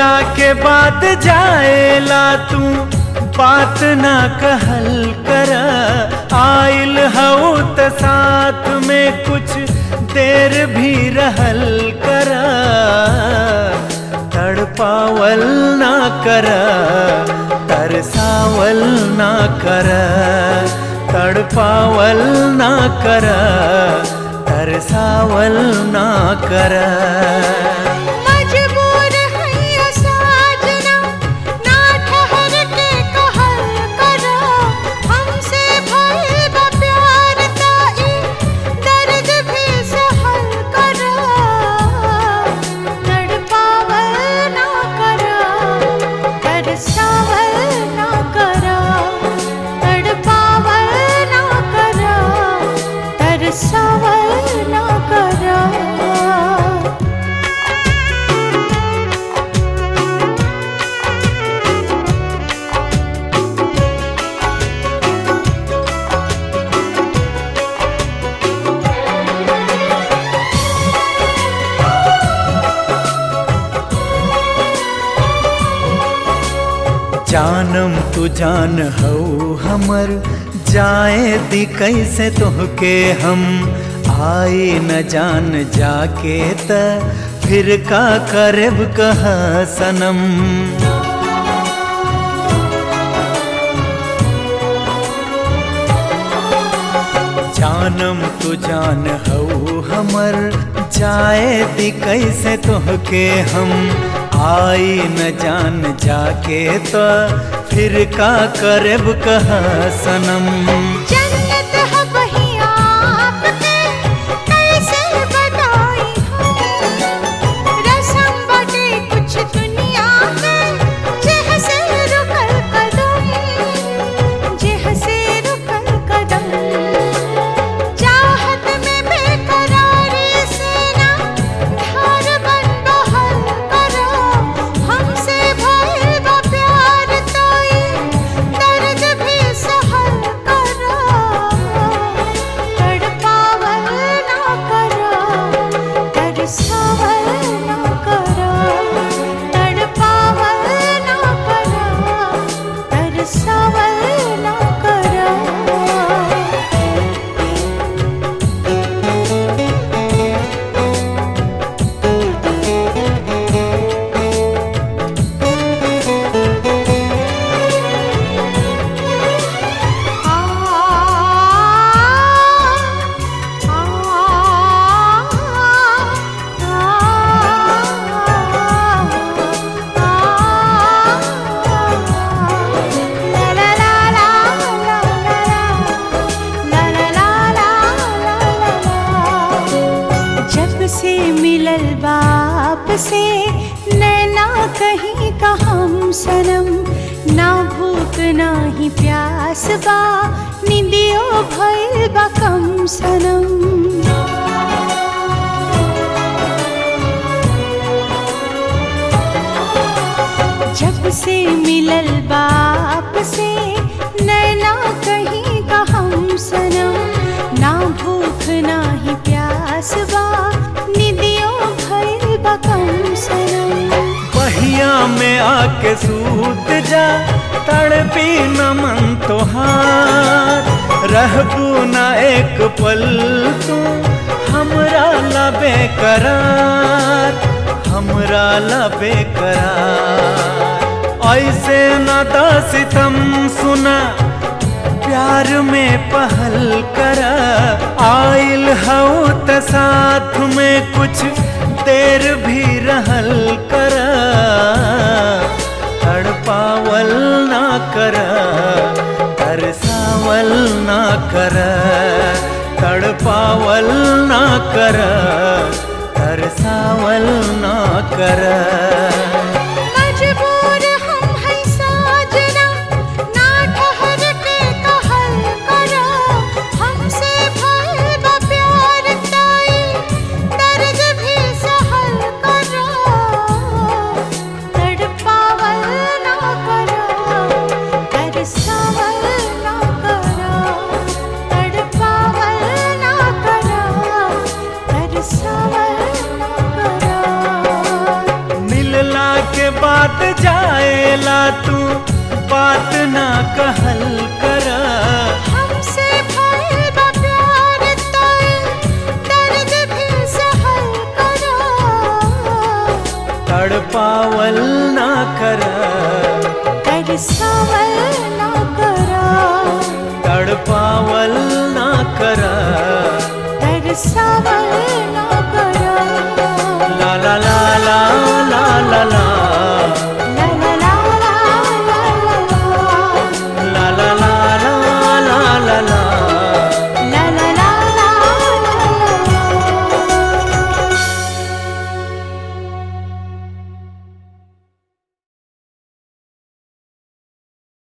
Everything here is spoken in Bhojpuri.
गईला के बाद जाएला तू बात ना कहल कर आइल हऊ त साथ में कुछ देर भी रहल कर तड़पावल ना कर तरसावल ना कर तड़पावल ना कर तरसावल ना कर मजबूर है साजना ना ठहर के कहल करा हमसे भइल बा प्यार ताई दर्द भी सहल करा तड़पावल ना करा तरसावल ना करा तड़पावल ना करा तरसावल ना करा जानम तू जान हो हमर जाए दी कैसे तोहके हम आए न जान जाके त फिर का करब कह सनम जानम तू जान हो हमर जाए दी कैसे तोहके हम आई न जान जाके तो फिर का करब कह सनम जन्नत है वही आपके कैसे बताई हम रसम बटे कुछ दुनिया के जेह से रुकल कदम जेह से रुकल कदम चाहत में बेकरारी से ना धार बन बहल करो हमसे भइल बा प्यार ताई दर्द भी सहल करो तड़पावल ना करो तरसावल ना करो तड़पावल ना करो तरसावल ना करो जब से मिलल बाप से नैना कहीं का हम सनम ना भूख ना ही प्यास बा निंदियो भइल बा कम सनम जब से मिलल बाप से नैना कहीं का हम सनम ना भूख ना ही प्यास बा निदियों भइल बा कम सनम बहिया में आके सूत जा तड़पी न मन तोहार रहबू न एक पल तू हमरा ला बेकरार हमरा ला बेकरार ऐसे न सितम सुना प्यार में पहल कर आइल हऊ त साथ में कुछ देर भी रहल कर तड़पावल ना कर तरसावल ना कर तड़पावल ना कर तरसावल ना कर मजबूर हम है साजना ना ठहर के कहल करो हमसे भइल बा प्यार ताई दर्द भी सहल करो तड़पावल ना करो तरसावल ना करो तड़पावल ना करो तरसावल ना करो तू बात ना कहल कर हमसे भइल बा प्यार तोय दर्द भी सहल करा तड़पावल ना कर तरसावल